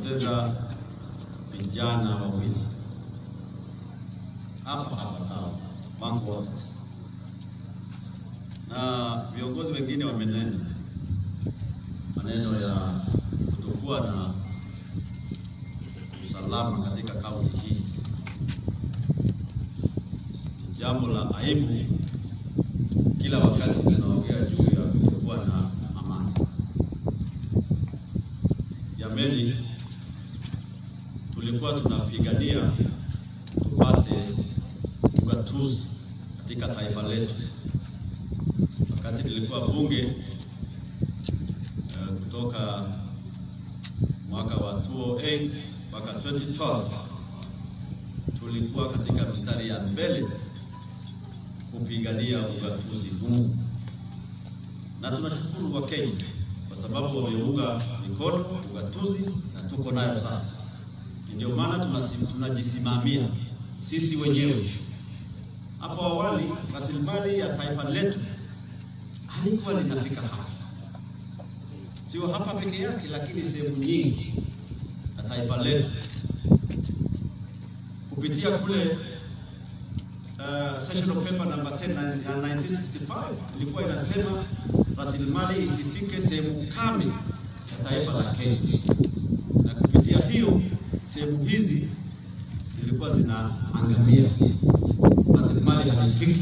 tumepoteza vijana wawili hapa hapa town Bank Waters, na viongozi wengine wamenena maneno ya kutokuwa na usalama katika kaunti hii. Ni jambo la aibu kila wakati tunaongea juu ya kutokuwa na amani. Jameni, tulikuwa tunapigania tupate ugatuzi katika taifa letu. Wakati nilikuwa bunge eh, kutoka mwaka wa 2008 mpaka 2012 tulikuwa katika mstari ya mbele kupigania ugatuzi huu, na tunashukuru wa Kenya kwa sababu wameunga mikono ugatuzi na tuko nayo sasa. Ndio maana tunasi- tunajisimamia sisi wenyewe. Hapo awali rasilimali ya taifa letu halikuwa linafika hapa, sio hapa peke yake, lakini sehemu nyingi na taifa letu kupitia kule uh, sessional paper number 10 na- ya 1965 ilikuwa inasema rasilimali isifike sehemu kame ya taifa la Kenya, na kupitia hiyo sehemu hizi zilikuwa zinaangamia, rasilimali haifiki.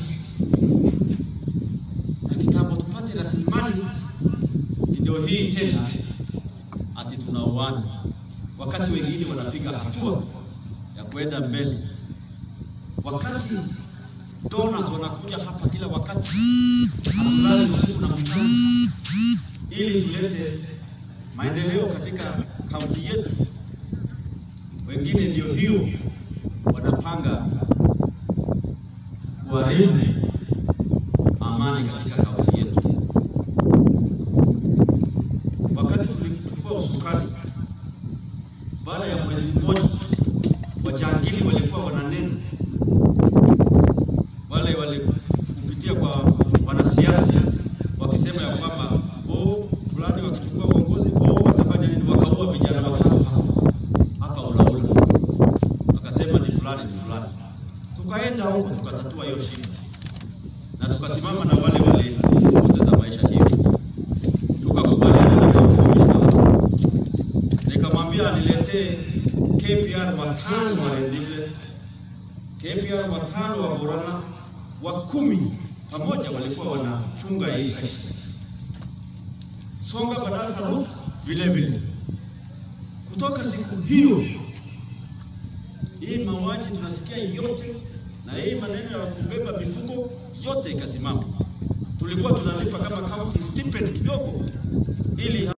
Na kitambo tupate rasilimali, ndio hii tena ati tunauana, wakati wengine wanapiga hatua ya kwenda mbele wakati donors wanakuja hapa kila wakati, hatulali usiku na mchana, ili tulete maendeleo katika kaunti yetu. Wengine ndio hiyo wanapanga kuharibu amani katika kaunti yetu. Wakati tulichukua usukani, baada ya mwezi mmoja, wajangili walikuwa wananena wale wale kupitia kwa wanasiasa wakisema ya kwamba oh, fulani wakichukua uongozi oh, watafanya nini? Wakaua vijana watatu hapa hapa Ulaula, wakasema ni fulani ni fulani. Tukaenda huko tukatatua hiyo shida na tukasimama na wale waliopoteza maisha hiyo, tukakubaliana na county commissioner, nikamwambia aniletee KPR watano wa Rendile KPR watano wa Borana wa kumi pamoja walikuwa wanachunga hii section. Songa Badasa Rook vile vile. Kutoka siku hiyo hii mauaji tunasikia yote, na hii maneno ya kubeba mifugo yote ikasimama. Tulikuwa tunalipa kama county stipend kidogo, ili